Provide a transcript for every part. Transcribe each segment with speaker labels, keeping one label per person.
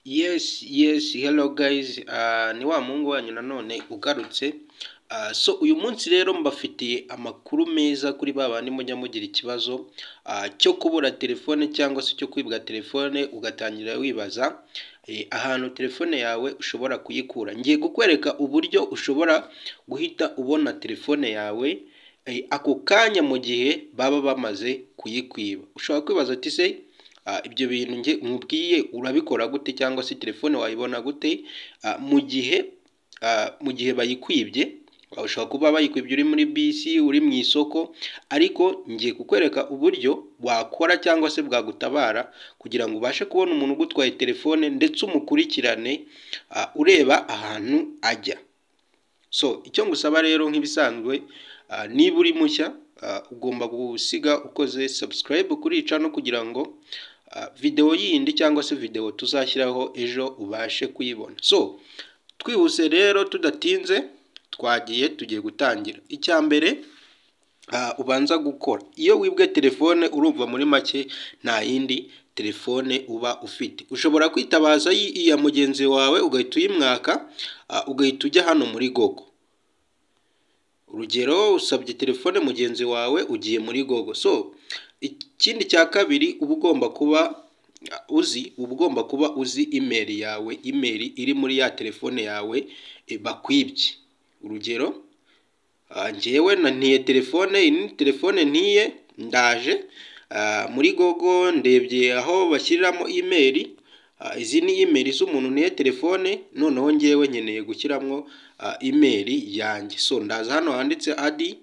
Speaker 1: Yes, yes, hello guys, Ah, ni wa muhungu wanyu nanone ugarutse, Ah, so uyu munsi rero mbafitiye amakuru meza kuri ba bandi mujya mugira ikibazo ah, cyo kubura telefone cyangwa se cyo kwibwa telefone ugatangira wibaza eh, ahantu telefone yawe ushobora kuyikura. Ngiye kukwereka uburyo ushobora guhita ubona telefone yawe eh, ako kanya mu gihe baba bamaze kuyikwiba. Ushobora kwibaza uti se Ah, ibyo bintu njye nkubwiye urabikora gute cyangwa se telefone wayibona gute Ah, mu gihe ah, mu gihe bayikwibye Ah, ushobora kuba bayikwibye uri muri bisi uri mu isoko ariko ngiye kukwereka uburyo wakora cyangwa se bwagutabara kugira ngo ubashe kubona umuntu ugutwaye telefone ndetse umukurikirane ah, ureba ahantu ajya so icyo ngusaba rero nk'ibisanzwe ah, niba uri mushya ah, ugomba gusiga ukoze subscribe kuri no kugira ngo ah, videwo yindi cyangwa se videwo tuzashyiraho ejo ubashe kuyibona so twihuse rero tudatinze twagiye tugiye gutangira icya mbere ah, ubanza gukora iyo wibwe telefone urumva muri make nta yindi telefone uba ufite ushobora kwitabaza iyi- iya mugenzi wawe ugahita uyimwaka ah, ugahita ujya hano muri gogo urugero usabye telefone mugenzi wawe ugiye muri gogo so ikindi cya kabiri uba ugomba kuba uh, uzi uba ugomba kuba uzi imeri yawe imeri iri muri ya telefone yawe eh, bakwibye urugero ah, njyewe na ntiye telefone iyi ni telefone ntiye ndaje ah, muri gogo ndebye aho bashyiriramo imeri ah, izi ni imeri z'umuntu niye telefone noneho njyewe nkeneye gushyiramo ah, imeri yanjye so ndaza hano handitse adi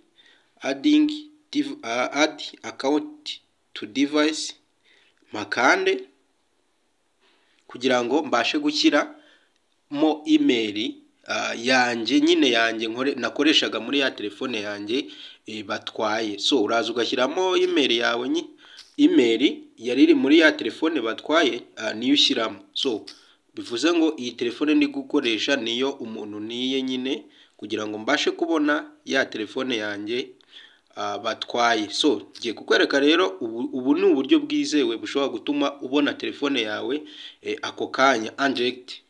Speaker 1: adingi div- ah, adi akawunti tu divayisi makande kugira ngo mbashe gushyira mo imeri ah, yanjye nyine yanjye nkore- nakoreshaga muri ya telefone yanjye eh, batwaye so uraza ugashyiramo imeri yawe nyi imeri yari iri muri ya telefone batwaye ah, niyo ushyiramo so bivuze ngo iyi telefone ndi gukoresha niyo umuntu niye nyine kugira ngo mbashe kubona ya telefone yanjye ah, batwaye so ngiye kukwereka rero ubu, ubu ni uburyo bwizewe bushobora gutuma ubona telefone yawe eh, ako kanya anjegiti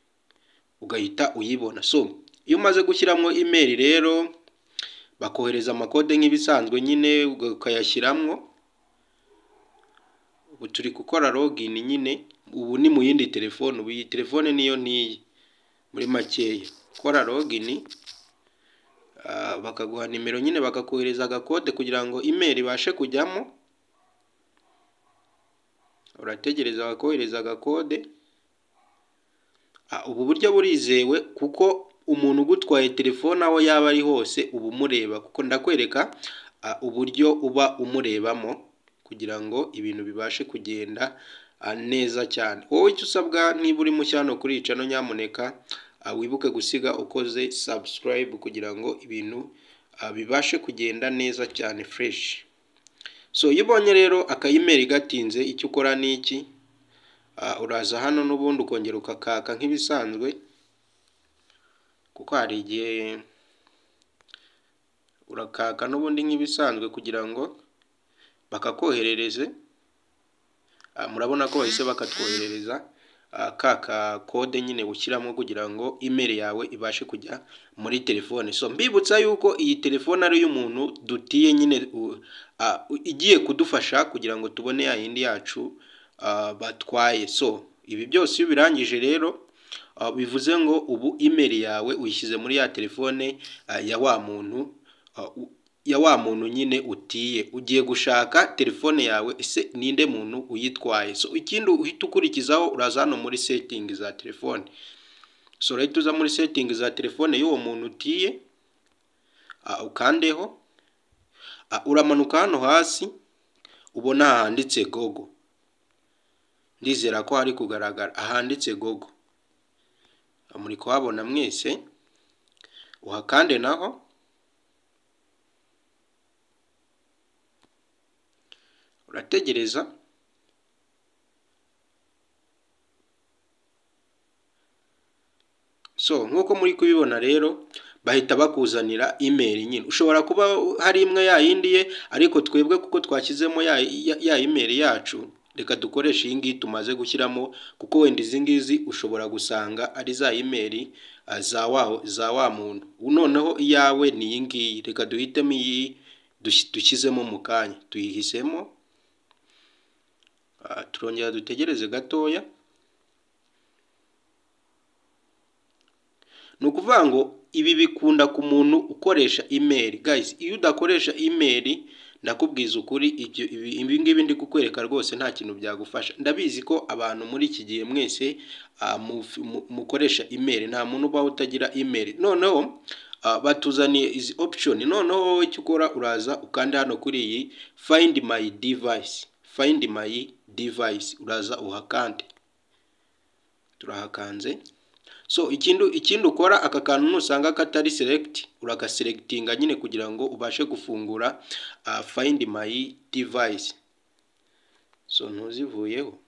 Speaker 1: ugahita uyibona so iyo umaze gushyiramo imeri rero bakohereza amakode nk'ibisanzwe nyine ukayashyiramo ubu turi gukora login nyine ubu ni mu yindi telefone ubu iyi telefone niyo n'iyi muri makeya kora login ah, bakaguha nimero nyine bakakohereza agakode kugira ngo imeri ibashe kujyamo urategereza bakohereza agakode Ah, ubu buryo burizewe kuko umuntu ugutwaye telefone aho yaba ari hose uba umureba kuko ndakwereka ah, uburyo uba umurebamo kugira ngo ibintu bibashe kugenda ah, neza cyane wowe icyo usabwa niba uri mushya hano kuri icano nyamuneka ah, wibuke gusiga ukoze subscribe kugira ngo ibintu ah, bibashe kugenda neza cyane fresh so iyo ubonye rero akayimeri gatinze icyo ukora ni iki Ah, uraza hano n'ubundi ukongera ukakaka nk'ibisanzwe kuko hari igihe urakaka n'ubundi nk'ibisanzwe kugira ngo bakakoherereze Ah, murabona ko bahise bakatwoherereza ah, ka ka kode nyine ushyiramo kugira ngo imeri yawe ibashe kujya muri telefone so mbibutsa yuko iyi telefone ari iy'umuntu dutiye nyine u- ah, u- igiye kudufasha kugira ngo tubone ya yindi yacu ah, batwaye so ibi byose iyo ubirangije rero ah, bivuze ngo ubu imeri yawe uyishyize muri ya telefone ah, ya wa muntu ah, u- ya wa muntu nyine utiye ugiye gushaka telefone yawe ese ninde muntu uyitwaye so ikindi uhita ukurikizaho uraza hano muri setting za telefone so urahita uza muri setting za telefone y'uwo muntu utiye ah, ukandeho Ah, uramanuka hano hasi ubona handitse gogo ndizera ko hari kugaragara ahanditse gogo Ah, muri kuhabona mwese uhakande naho urategereza so nk'uko muri kubibona rero bahita bakuzanira imeri nyine ushobora kuba hari imwe ya yindi ye ariko twebwe kuko twashyizemo ya ya- ya imeri yacu reka dukoreshe iyi ngiyi tumaze gushyiramo kuko wenda izi ngizi ushobora gusanga ari za imeri ah, za wa za wa muntu noneho iyawe ni iyi ngiyi reka duhitemo iyi dush- dushyizemo mu kanya tuyihisemo Ah, turongera dutegereze gatoya ni ukuvuga ngo ibi bikunda ku muntu ukoresha email guys iyo udakoresha email ndakubwiza ukuri ibyo ibi ibi ngibi ndi kukwereka rwose nta kintu byagufasha ndabizi ko abantu muri iki gihe mwese ah, muf- mu- mukoresha email nta muntu ubaho utagira email noneho ah, batuzaniye izi option noneho wowe icyo ukora uraza ukanda hano kuri iyi find my device find my device uraza uhakande turahakanze so ikindi ikindi ukora aka kantu nusanga katari select uragaselectinga nyine kugira ngo ubashe gufungura uh, find my device so ntuzivuyeho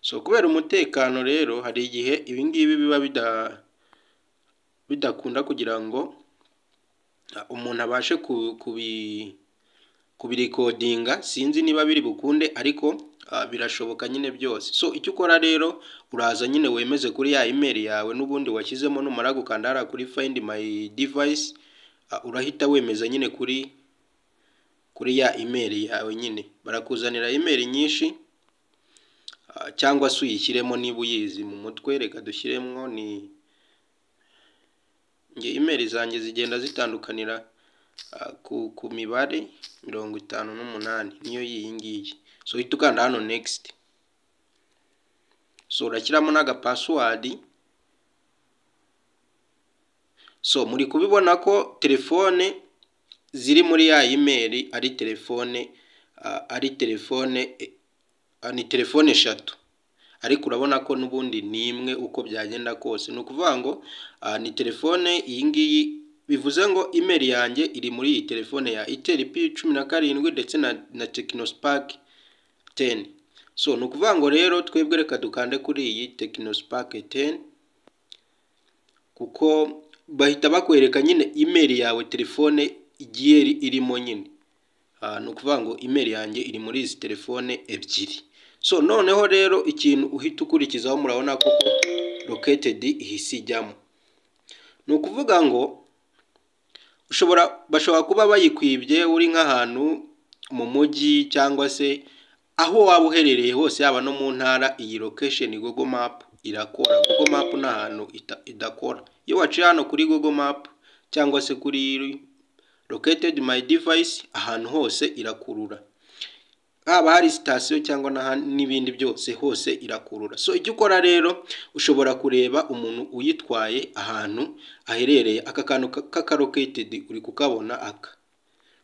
Speaker 1: so kubera umutekano rero hari igihe ibi ngibi biba bida bidakunda kugira ngo uh, umuntu abashe ku- kubi kubirikodinga sinzi niba biri bukunde ariko ah, birashoboka nyine byose so icyo ukora rero uraza nyine wemeze kuri ya email yawe n'ubundi washyizemo numara gukanda hariya kuri find my device ah, urahita wemeza nyine kuri kuri ya email yawe nyine barakuzanira email nyinshi ah, cyangwa se uyishyiremo niba uyizi mu mutwe reka dushyiremo ni nge email zanjye zigenda zitandukanira ah, ku, ku mibare mirongo itanu n'umunani niyo y'iyi ngiyi so uhita ukanda hano next so urashyiramo n'aga password so muri kubibona ko telefone ziri muri ya imeri ari telefone ah, ari telefone eh, ah, ni telefone eshatu ariko urabona ko n'ubundi ni imwe uko byagenda kose ni ukuvuga ngo ah, ni telefone iyi ngiyi bivuze ngo email yanjye iri muri iyi telefone ya itel p cumi na karindwi ndetse na, na technospark 10 so ni ukuvuga ngo rero twebwe reka dukande kuri iyi technospark 10 kuko bahita bakwereka nyine email yawe telefone igiye iri- irimo nyine Ah, ni ukuvuga ngo email yanjye iri muri izi telefone ebyiri so noneho rero ikintu uhita ukurikizaho murabona koko located ihise ijyamo ni ukuvuga ngo ushobora bashobora kuba bayikwibye uri nk'ahantu mu mujyi cyangwa se aho waba uherereye hose yaba no mu ntara iyi location google map irakora google map ni ahantu ita- idakora iyo waciye hano kuri google map cyangwa se kuri located my device ahantu hose irakurura haba hari sitasiyo cyangwa n'aha- n'ibindi byose hose irakurura so icyo ukora rero ushobora kureba umuntu uyitwaye ahantu aherereye aka kantu ka- k'akaroketedi uri kukabona aka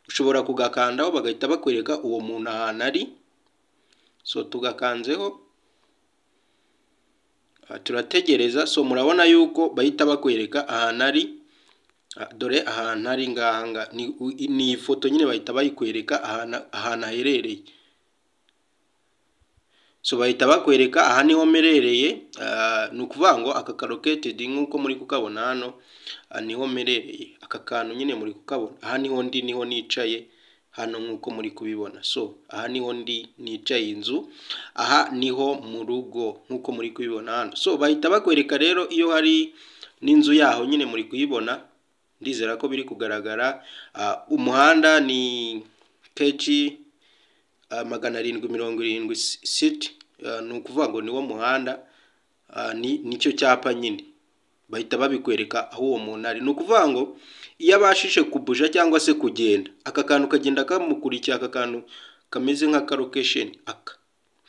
Speaker 1: ushobora kugakandaho bagahita bakwereka uwo muntu ahantu ari so tugakanzeho ah, turategereza so murabona yuko bahita bakwereka ahantu ari Ah, dore ahantu ari ngaha nga- ni u- ni iyi foto nyine bahita bayikwereka ahantu ahantu aherereye so bahita bakwereka aha niho mperereye ah, ni ukuvuga ngo aka karoketedi nk'uko muri kukabona hano ah, niho mperereye aka kantu nyine muri kukabona aha niho ndi niho nicaye hano nk'uko muri kubibona so aha niho ndi nicaye inzu aha niho mu rugo nk'uko muri kubibona hano so bahita bakwereka rero iyo hari n'inzu yaho nyine muri kuyibona ndizera ko biri kugaragara Ah, umuhanda ni keji Ah, magana arindwi mirongo irindwi si- siti Ah, ni ukuvuga ngo niwo muhanda Ah, ni nicyo cyapa nyine bahita babikwereka aho uwo muntu ari ni ukuvuga ngo iyo abashije kubuja cyangwa se kugenda aka kantu kagenda kamukurikira aka kantu kameze nka karokesheni aka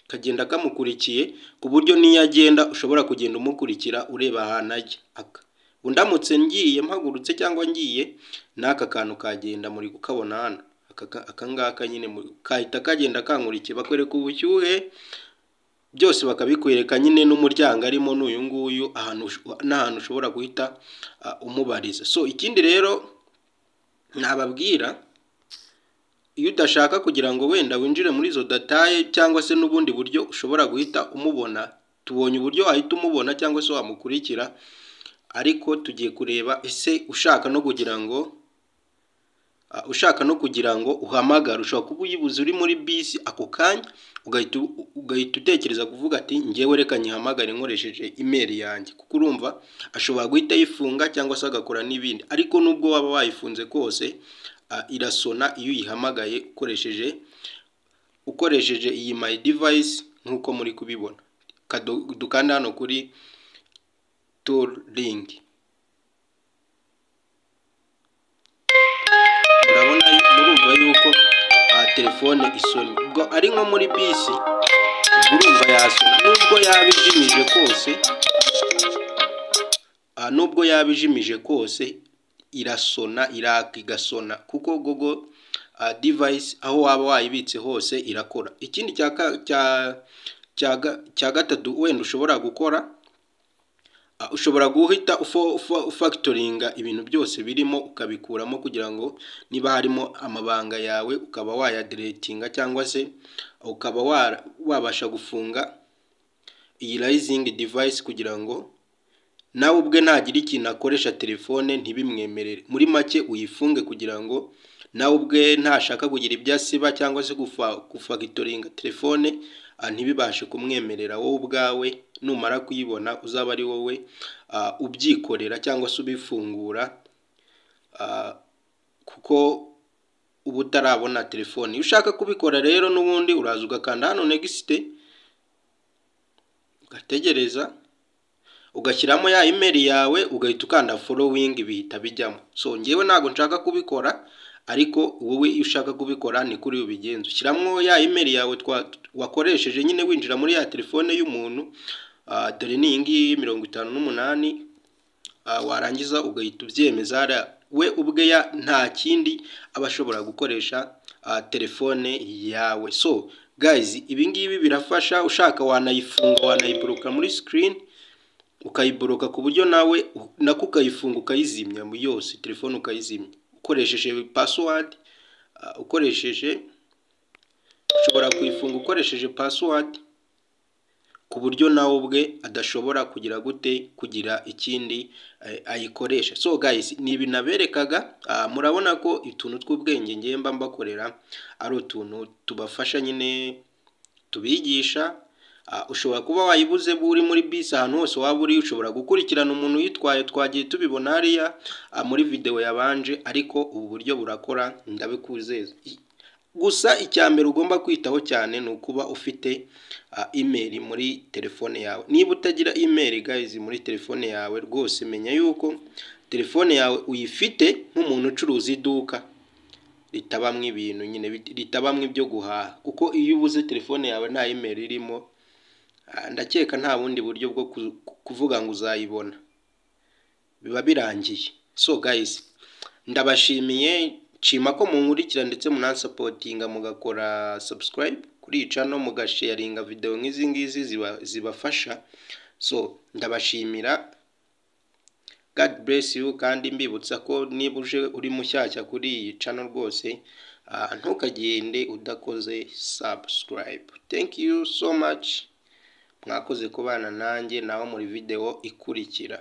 Speaker 1: kagenda kamukurikiye ku buryo n'iyo agenda ushobora kugenda umukurikira ureba ahantu ajya aka undamutse ngiye mpagurutse cyangwa ngiye n'aka kantu kagenda muri kukabona hano Aka ka- aka ngaka nyine muri- kahita kagenda kankurikiye bakwereka ubushyuhe byose bakabikwereka nyine n'umuryango arimo n'uyu nguyu ahantu usho- n'ahantu ushobora guhita ah, umubariza so ikindi rero nababwira iyo udashaka kugira ngo wenda winjire muri izo dataye cyangwa se n'ubundi buryo ushobora guhita umubona tubonye uburyo wahita umubona cyangwa se wamukurikira ariko tugiye kureba ese ushaka no kugira ngo ah, ushaka no kugira ngo uhamagare ushobora kuba uyibuze uri muri bisi ako kanya ugahita u- ugahita utekereza kuvuga ati ngewe reka nyihamagare nkoresheje imeri yanjye kuko urumva ashobora guhita ayifunga cyangwa se agakora n'ibindi ariko nubwo waba wayifunze kose ah, irasona iyo uyihamagaye ukoresheje ukoresheje iyi my device nk'uko muri kubibona Kado- dukanda hano kuri tool link murabona yu- murumva yuko aha telefone isoni ubwo ari nko muri bisi urumva yasona nubwo yaba ijimije kose aha, nubwo yaba ijimije kose irasona iraka igasona kuko gogo ah, device aho waba wayibitse hose irakora ikindi cya ka- cya- cya ga- cya gatatu wenda ushobora gukora Ah, ushobora guhita ufo- ufo- ufactoringa ibintu byose birimo ukabikuramo kugira ngo niba harimo amabanga yawe ukaba wayadiretinga cyangwa se ukaba wa- wabasha gufunga iyi rayizingi device kugira ngo nawe ubwe ntagire ikintu akoresha telefone ntibimwemerere muri make uyifunge kugira ngo nawe ubwe ntashaka kugira ibyo asiba cyangwa se gufa- gufactoringa telefone ah, ntibibashe kumwemerera wowe ubwawe numara kuyibona uzaba ari wowe ah, ubyikorera cyangwa se ubifungura ah, kuko uba utarabona telefone iyo ushaka kubikora rero n'ubundi uraza ugakanda hano negisite ugategereza ugashyiramo ya imeri yawe ugahita ukanda following bihita bijyamo so ngewe ntabwo nshaka kubikora ariko wowe iyo ushaka kubikora ni kuri ubigenza ushyiramo ya imeri yawe twa- wakoresheje nyine winjira muri ya telefone y'umuntu ah, dore ni iyi ngiyi mirongo itanu n'umunani Ah, warangiza ugahita ubyemeza hariya we ubwe ya nta kindi aba ashobora gukoresha ah, telefone yawe so guys ibi ngibi birafasha ushaka wanayifunga wanayiburuka muri screen ukayiboroka ku buryo nawe u- nako ukayifunga ukayizimya mu yose telefone ukayizimya ukoresheje password ah, ukoresheje ushobora kuyifunga ukoresheje password ku buryo nawe ubwe adashobora kugira gute kugira ikindi eh, ayikoresha so guys ni ibi naberekaga ah, murabona ko utuntu tw'ubwenge ngiye mba mbakorera ari utuntu tubafasha nyine tubigisha Ah, ushobora kuba wayibuze uri muri bisi ahantu hose waba uri ushobora gukurikirana umuntu uyitwaye twagiye tubibona hariya ah, muri videwo yabanje ariko ubu buryo burakora ndabikuzeza I- gusa icya mbere ugomba kwitaho cyane ni ukuba ufite ah, email muri telefone yawe niba utagira email guys muri telefone yawe rwose menya yuko telefone yawe uyifite nk'umuntu ucuruza iduka ritabamo ibintu nyine bit- ritabamo ibyo guhaha kuko iyo ubuze telefone yawe nta email irimo ah, ndakeka nta bundi buryo bwo ku- kuvuga ngo uzayibona biba birangiye so guys ndabashimiye nshima ko munkurikira ndetse munansapotinga mugakora subscribe kuri iyi channel mugasharinga video nk'izi ngizi ziba- zibafasha so ndabashimira God bless you kandi mbibutsa ko niba uje uri mushyashya kuri iyi channel rwose ah, ntukagende udakoze subscribe thank you so much mwakoze kubana nanjye nawe muri video ikurikira